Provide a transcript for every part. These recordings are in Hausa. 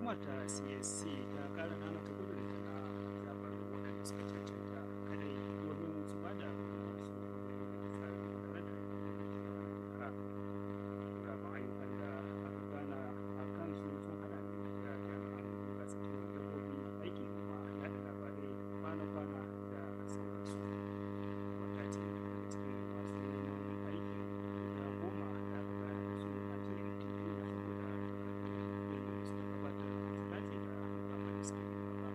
hukumar ta csc ta kara nana ta gudun na zabar waɗanda suka cancanta kadai domin su ba da su tsarin gudanar da shekara guraben ayyukan da aka gana a kan su sun hada ne da jami'an duba tsakin dabbobi aiki kuma yada labarai kwana-kwana da sauransu wata ce daga cikin masu neman aikin guda goma da aka bayar da su a cikin titi saboda yin suka gabatar da su dace da kamar da suka yi gaba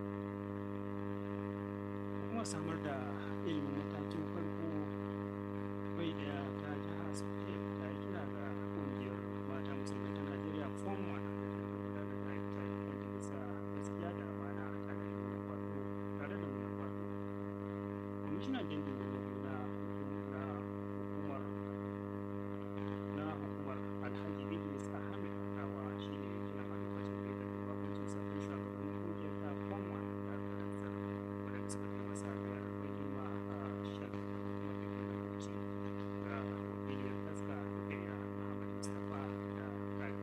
kuma samar da ilimin matakin farko bai daya ta jihar sauke ta yi kira ga kungiyar mata musulmai ta najeriya form 1 da gudanar da ayyuka wanda bisa gaskiya da amana tare da nuna kwato tare da nuna kwato kwamishinan dindindin na na hukumar na hukumar alhaji idris ahmed dawa shi ne kina a lokacin da ya karbi bakuncin sabbin shugabannin kungiyar ta form 1 da aka rantsar wadanda suka kai masa biyar mai girma a shagar hukumar da ke da bauchi ga wakiliyar taska rukaiya muhammad mustapha da kari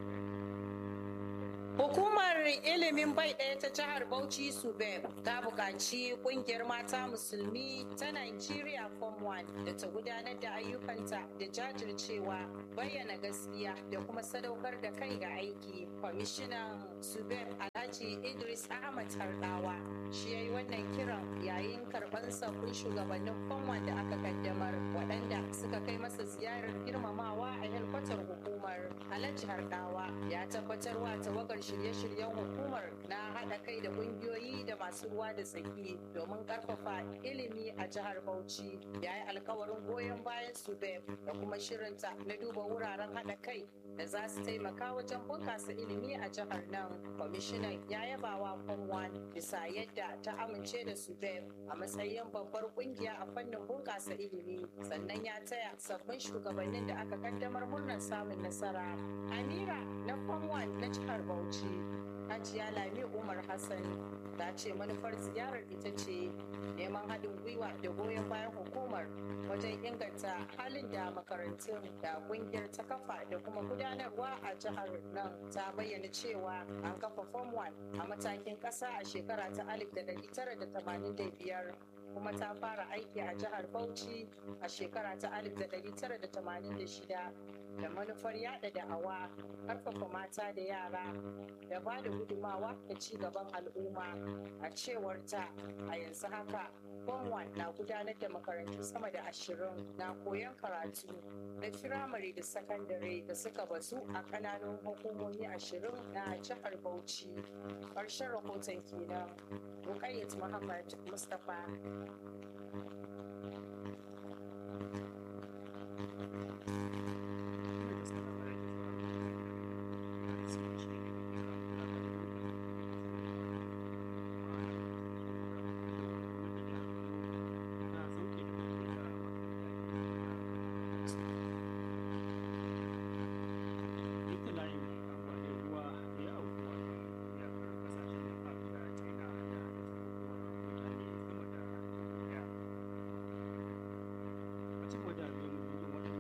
Hukumar ilimin bai ɗaya ta jihar Bauchi Subeb ta buƙaci ƙungiyar mata musulmi ta Nigeria Form 1 da ta gudanar da ayyukanta da jajircewa bayyana gaskiya da kuma sadaukar da kai ga aiki. Kwamishinan Subeb Alhaji Idris Ahmad Hardawa shi ya yi wannan kiran yayin karɓar sabbin shugabannin Form 1 da aka kaddamar waɗanda suka kai masa ziyarar girmamawa a helkwatar hukumar. Alhaji Hardawa ya tabbatar wa tawagar shirye-shiryen hukumar na haɗa kai da ƙungiyoyi da masu ruwa da tsaki domin ƙarfafa ilimi a jihar Bauchi. Ya yi alkawarin goyon bayan SUBEB da kuma shirinta na duba wuraren haɗa kai da za su taimaka wajen bunƙasa ilimi a jihar nan. Kwamishinan ya yaba wa Form 1 bisa yadda ta amince da SUBEB a matsayin babbar ƙungiya a fannin bunƙasa ilimi sannan ya taya sabbin shugabannin da aka kaddamar murnar samun nasara. Amira na Form 1 na jihar Bauchi Hajiya Lami Umar Hassan ta ce manufar ziyarar ita ce neman haɗin gwiwa da goyon bayan hukumar wajen inganta halin da makarantun da ƙungiyar ta kafa da kuma gudanarwa a jihar nan ta bayyana cewa an kafa form 1 a matakin ƙasa a shekara ta 1985 kuma ta fara aiki a jihar Bauchi a shekara ta 1986 da manufar yada da'awa karfafa mata da yara da ba da gudumawa da ci gaban al'umma a cewar ta a yanzu haka Form na gudanar da makarantu sama da ashirin na koyon karatu na firamare da sakandare da suka bazu a kananan hukumomi ashirin na jihar Bauchi. Ƙarshen rahoton kenan. Rukayyat Muhammad Mustapha